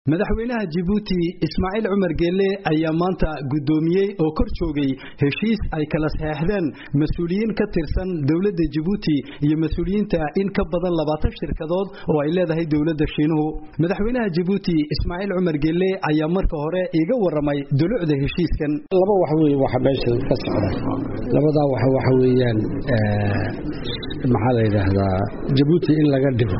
madaxweynaha jibuuti ismaaciil cumar geelle ayaa maanta guddoomiyey oo kor joogay heshiis ay kala saxeexdeen mas-uuliyiin ka tirsan dowladda jibuuti iyo mas-uuliyiinta in ka badan labaatan shirkadood oo ay leedahay dowladda shiinuhu madaxweynaha jibuuti ismaaciil cumar geelle ayaa marka hore iga waramay dulucda heshiiskan laba wax wey waxa meesha ka socda labadaa wax waxa weeyaan maxaa la yidhaahdaa jabuuti in laga dhigo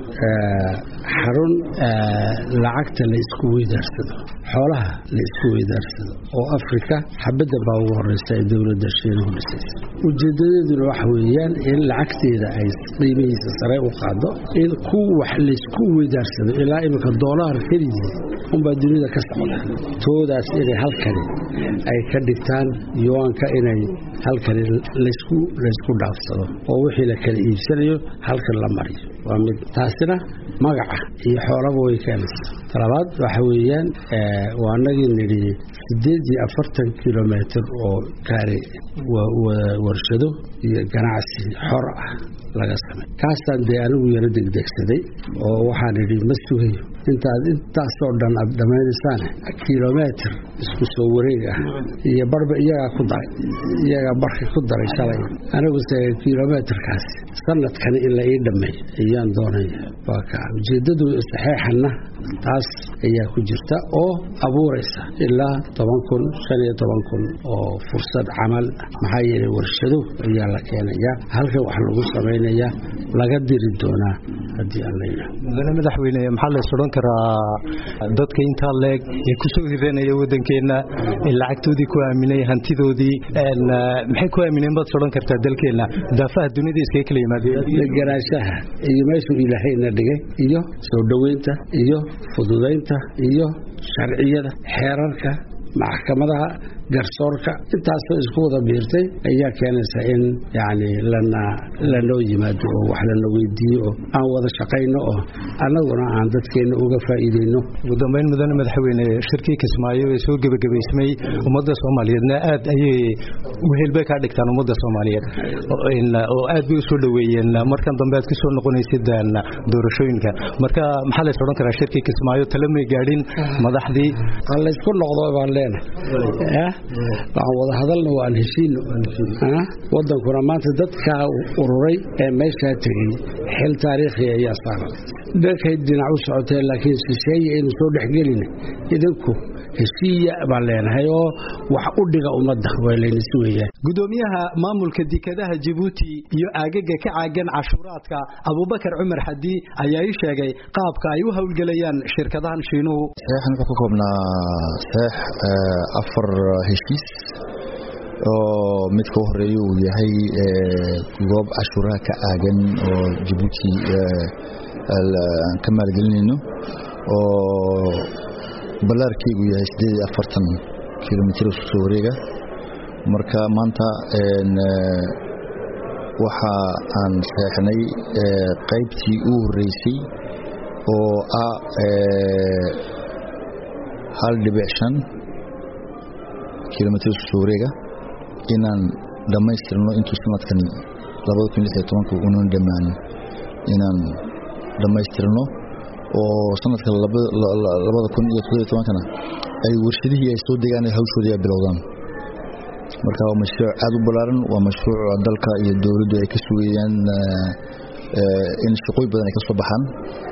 xarun lacagta la isku weydaarsado xoolaha la isku weydaarsado oo afrika xabadda baa ugu horeysa ee dowladda shiinuhu dhisaysa ujeedadeeduna waxa weeyaan in lacagteeda ay qiimihiisa sare u qaado in ku wax laysku weydaarsado ilaa iminka doolaar keligii unbaa dunida ka socda toodaas inay halkani ay ka dhigtaan yuwaanka inay halkani laysku laysku dhaafsado oo wixii la kala iibsanayo halkan la mariyo waa mid taasina magaca iyo xoolaba way keenaysaa talabaad waxa weeyaan waa anagii nidhi siddeed iyo afartan kilomitr oo gaari warshado iyo ganacsi xor ah laga samay kaasaan dee anigu yaro degdegsaday oo waxaan idhi ma sugayo intaad intaasoo dhan aad dhammaynaysaane kilometr isku soo wareeg ah iyo barba iyagaa ku daray iyagaa barka ku daray shalay aniguse kilometrkaasi sanadkani in la ii dhammeey ayaan doonaya waa ka ujeeddadu saxeexanna taas ayaa ku jirta oo abuuraysa ilaa toban kun shan iyo toban kun oo fursad camal maxaa yeelay warshado ayaa la keenayaa halkan wax lagu samaynayaa laga diri doonaa haddii aan la yidhaah mudane madaxweyne maxaa la isodhan karaa dadka intaa leeg ee ku soo hiranaya waddankeenna ee lacagtoodii ku aaminay hantidoodii maxay ku aamineen baad sodhan kartaa dalkeenna daafaha dunida iskaga kala yimaadeen deganaanshaha iyo meeshuu ilaahayna dhigay iyo soo dhoweynta iyo fududaynta iyo sharciyada xeerarka maxkamadaha garsoorka intaasoo isku wada biirtay ayaa keenaysa in yani lana lanoo yimaado oo wax lana weydiiyo oo aan wada shaqayno oo annaguna aan dadkeenna uga faa'iideyno ugu dambeyn mudane madaxweyne shirkii kismaayo ee soo gebagabaysmay ummadda soomaaliyeedna aad ayay wehelbay kaa dhigtaan ummadda soomaaliyeed oo aad bay usoo dhoweeyeen markan dambe aad kusoo noqonaysid doorashooyinka marka maxaa lays odhan karaa shirkii kismaayo tale may gaadhin madaxdii laysku noqdo baan leenahay waxaan wada hadalna waan heshiino wadankuna maanta dadkaa ururay ee meeshaa tegey xil taariikhi ayaa saaran dhankay dhinac u socoteen laakiin shisheeye aynu soo dhexgelina idinku heshiiya baan leenahay oo wax u dhiga ummadda waa laynisi weeyaan gudoomiyaha maamulka dekadaha jibuuti iyo aagaga ka caagan cashuuraadka abubakar cumar xadi ayaa ii sheegay qaabka ay u howlgelayaan shirkadahan shiinuhu saxeexan wuxuu ka koobnaa saxeex afar heshiis oo midka u horeeya uu yahay goob cashuuraha ka aagan oo jibuuti aan ka maalgelinayno oo ballaarkeygu yahay siddeed iyo afartan kilomitr isku soo wareega marka maanta waxa aan saxeexnay qaybtii u horeysay oo ah hal dhibic shan kilomitr isku soo wareega inaan dhammaystirno intuu sanadkan labada kun lix iyo tobanka unan dhammaanin inaan dhammaystirno oo sanadka labada kun iyo toddobiyo tobankana ay warshadihii ay soo degaan hawshoodii ay bilowdaan marka waa mashruuc aad u ballaaran waa mashruuc dalka iyo dowladdu ay ka sugayaan in shaqooy badan ay ka soo baxaan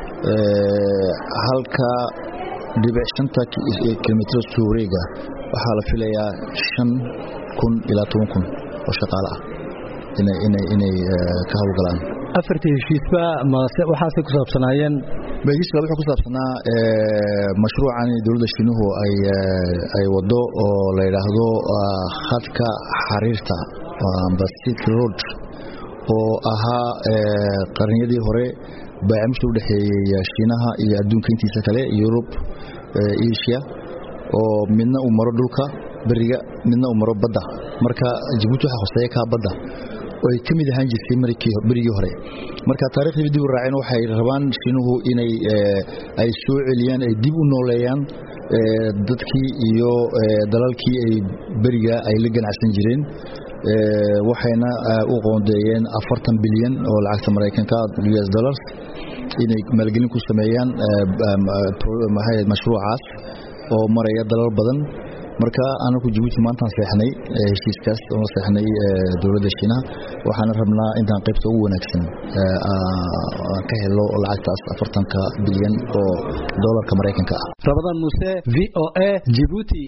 halka dhibic shanta kilomitr soo wareega waxaa la filayaa shan kun ilaa toban kun oo shaqaale ah inay ka howlgalaan afartii heshiisba waxaase ku saabsanaayeen heshiiska wuxuu ku saabsanaa mashruucan dowladda shiinuhu ay wado oo la yidhaahdo khadka xariirta basit road oo ahaa qarniyadii hore baacimsha u dhexeeyey shiinaha iyo adduunka intiisa kale yurub asia oo midna uu maro dhulka beriga midna uu maro badda marka jibuuti waxaa hoseeya kaa badda oo ay ka mid ahaan jirtay berigii hore marka taariikhdii dib u raaceen waxay rabaan shiinuhu inay ay soo celiyaan ay dib u nooleeyaan dadkii iyo dalalkii ay beriga ay la ganacsan jireen waxayna u qoondeeyeen afartan bilyan oo lacagta maraykanka us dollars inay maalgelin ku sameeyaan mashruucaas oo maraya dalal badan marka anaku jabuuti maantaan seexnay heshiiskaas oo seexnay dowladda shiinaha waxaana rabnaa intaan qaybta ugu wanaagsan ka helo lacagtaas afartanka bilyan oo doolarka maraykanka ah rabadaan muuse v o a jibuuti